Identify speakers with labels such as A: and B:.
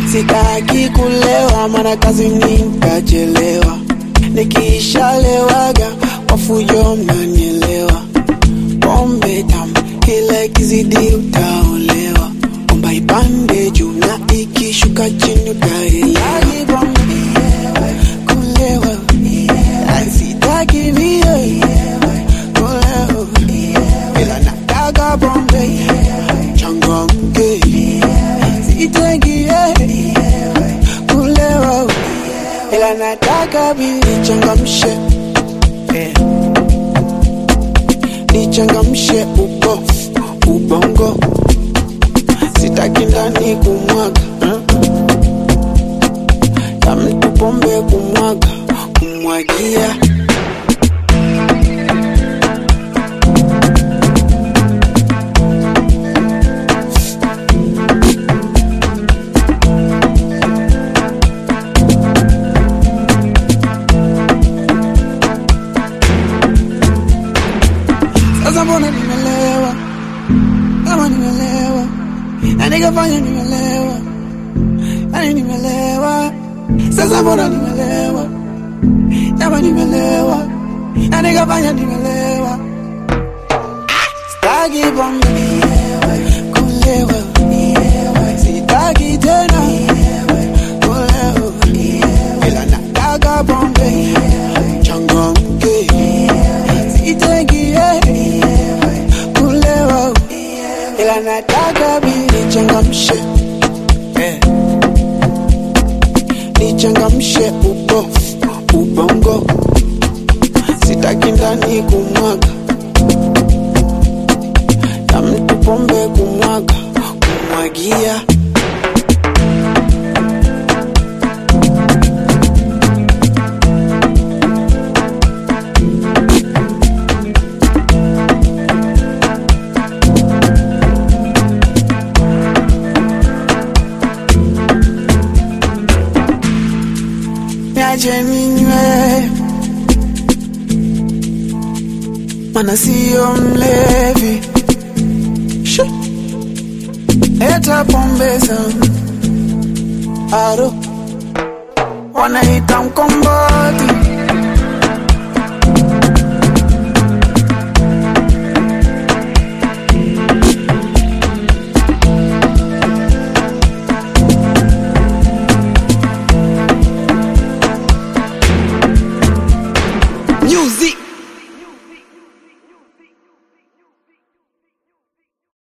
A: sitaki kulewa, maana kazini nitachelewa. Nikiishalewaga kwa fujo, mnanielewa. Pombe tamu kila ikizidi utaolewa. Omba ipande juu na ikishuka chini utaelewa. Kulewa sitaki mie kulewa, ila nataka pombe changamke, sitaki kulewa, ila nataka bili changamshe eh. nichangamshe ubo ubongo, sitaki ndani kumwaga eh. ya mtu pombe kumwaga kumwagia Sasa mbona nimelewa, kama nimelewa, na nikafanya nimelewa, yani nimelewa. Sasa mbona nimelewa, kama nimelewa, na nikafanya nimelewa. Sitaki pombe kulewa, sitaki tena kulewa, ila nataka pombe changamke, sitaki kulewa, ila nataka bili changamshe eh. nichangamshe ubo ubongo, sitaki ndani kumwaga ya mtu pombe kumwaga kumwagia niache ninywe, mana sio mlevi. She. Leta pombe zangu aro, wanaita mkomboti